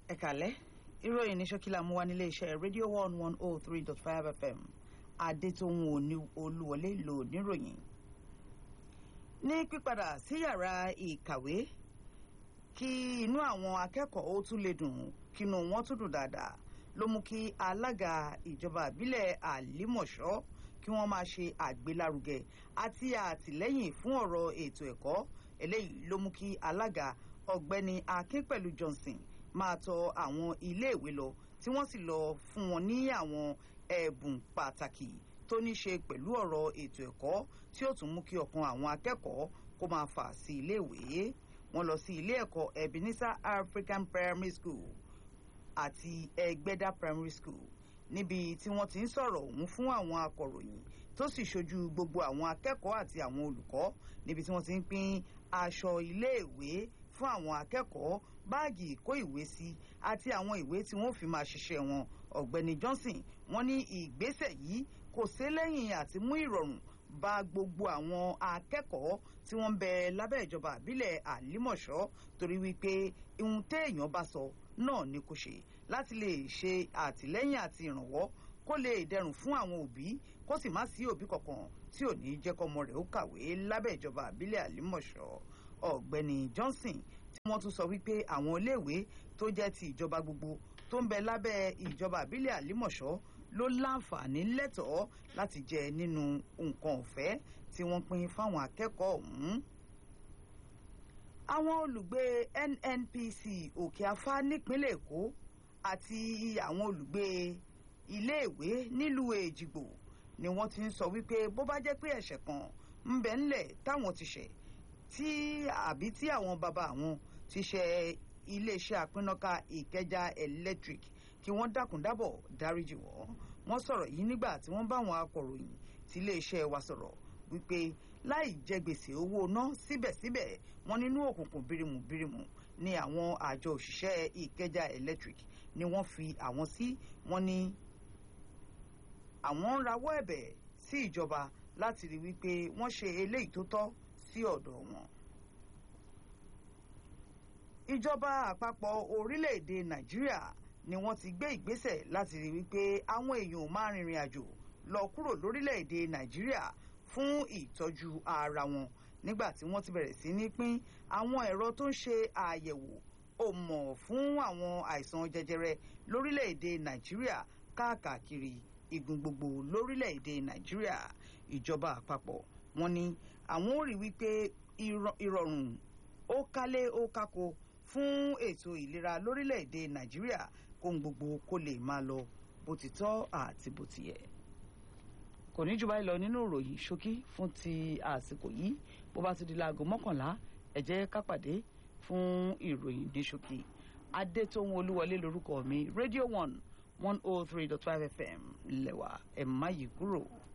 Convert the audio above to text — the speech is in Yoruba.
ẹ kàlẹ́ ìròyìn ní ṣókí la mú wá nílé iṣẹ́ rédíò one one oh three dot five fm adétòhun òní olúwọlé lò níròyìn. ní pípadà sí yàrá ìkàwé kí inú àwọn akẹ́kọ̀ọ́ ó tún lè dùn kínú wọn tún dùn dáadáa ló mú kí alága ìjọba ìbílẹ̀ àlímọ̀ṣọ́ kí wọ́n máa ṣe àgbélárugẹ àti àtìlẹ́yìn fún ọ̀rọ̀ ètò ẹ̀kọ́ eléyìí ló mú kí alága ọ̀gbẹ́ni akínpẹ̀lú johnson máa tọ àwọn iléèwé lọ tí wọ́n sì lọ fún wọn ní àwọn ẹ̀bùn pàtàkì tó ní ṣe pẹ̀lú ọ̀rọ̀ ètò ẹ̀kọ́ tí ó tún mú kí ọkàn àwọn akẹ́kọ̀ọ́ kó máa fà sí iléèwé wọ́n lọ sí ilé ẹ̀kọ́ ebenezer african primary school àti ẹgbẹ́dá primary school níbi tí wọ́n ti ń sọ̀rọ̀ ọ̀hún fún àwọn akọ̀ròyìn tó sì ṣojú gbogbo àwọn akẹ́kọ̀ọ́ àti àwọn olùkọ́ níbi tí wọ́n ti ń pín aṣọ iléèwé fún àwọn akẹ́kọ̀ọ́ báàgì ìkó ìwé sí àti àwọn ìwé tí wọ́n fi máa ṣiṣẹ́ wọn ọ̀gbẹ́ni johnson wọ́n ní ìgbésẹ̀ yìí kò sí lẹ́yìn àti mú ìrọ̀rùn bá gbogbo àwọn akẹ́kọ̀ọ́ tí wọ́n ń bẹ lábẹ́ ìjọba àbílẹ̀ àlímọ̀ṣọ́ torí wípé ihun téèyàn bá sọ náà ni kò ṣe láti lè ṣe àtìlẹ́yìn àti ìrànwọ́ kó lè dẹrùn fún àwọn òbí kó sì má sí òbí kankan tí ò ní jẹ́ kọ́mọ rẹ̀ ó kàwé lábẹ́ ìjọba àbílẹ̀ àlímọ̀ṣọ́ ọ̀gbẹ́ni johnson tí wọ́n tún sọ wípé àwọn iléèwé tó jẹ́ ti ìjọba gbogbo tó ń bẹ lábẹ́ ìjọba àbílẹ̀ àlímọ̀ṣọ́ ló láǹfààní lẹ́tọ̀ọ́ láti jẹ nínú nǹkan ọ̀fẹ́ tí wọ́n pín fáwọn akẹ́kọ̀ọ́ ọ̀hún. àwọn olùgbé nnpc òkè afá nípínlẹ̀ èkó àti àwọn olùgbé iléèwé nílùú èjìgbò ni wọ́n ti ń sọ wípé bó bá jẹ́ pé ẹ̀ṣẹ̀ kan ń bẹ ńlẹ̀ táwọn ti ṣẹ̀ tí àbí tí àwọn bàbá àwọn ti ṣe iléeṣẹ́ àpínnáká ìkẹjà electric kí wọ́n dákun dábọ̀ dáríjì wọ́n wọ́n sọ̀rọ̀ yìí nígbà tí wọ́n bá àwọn akọ̀ròyìn tí iléeṣẹ́ wa sọ̀rọ̀ wípé láì jẹ gbèsè owó ná síbẹ̀síbẹ̀ wọ́n nínú òkùnkùn bírimù bírimù ni àwọn àjọ òṣìṣẹ́ ìkẹjà electric ni wọ́n fi àwọn sí wọ́n ní àwọn ń rawọ́ ẹ̀bẹ̀ sí ìjọba láti rí wípé wọ́n ṣe eléyìí tó tọ́ sí ọ̀dọ̀ wọn. ìjọba àpapọ̀ orílẹ̀-èdè nàìjíríà ni wọ́n ti gbé ìgbésẹ̀ láti rí wípé àwọn èèyàn máa rìnrìn àjò lọ kúrò lórílẹ̀-èdè nàìjíríà fún ìtọ́jú ara wọn nígbà tí wọ́n ti bẹ̀rẹ̀ sí ní pín àwọn ẹ̀rọ tó ń ṣe àyẹ̀wò òmọ̀ fún àwọn àìsàn jẹjẹrẹ lórílẹ̀-èdè nàìjíríà káàkiri igun gbogbo lórílẹ̀-èdè nàìjíríà ìjọba àpapọ̀ wọn ni àwọn ò rí wípé ìrọ̀rùn ó kálé ó kákó fún ètò ìlera lórílẹ̀‐èdè nàìjíríà kóhun gbogbo kó lè máa lọ bó ti tọ́ àti bó ti yẹ. kò ní jù báyìí lọ nínú ìròyìn ṣókí fún ti àsìkò yìí bó bá ti di láago mọ́kànlá ẹ jẹ́ ká pàdé fún ìròyìn ní ṣókí. adétóhun olúwọlé lorúkọ mi radio one one oh three dot five fm lẹ́wà ẹ̀ má yí kúrò.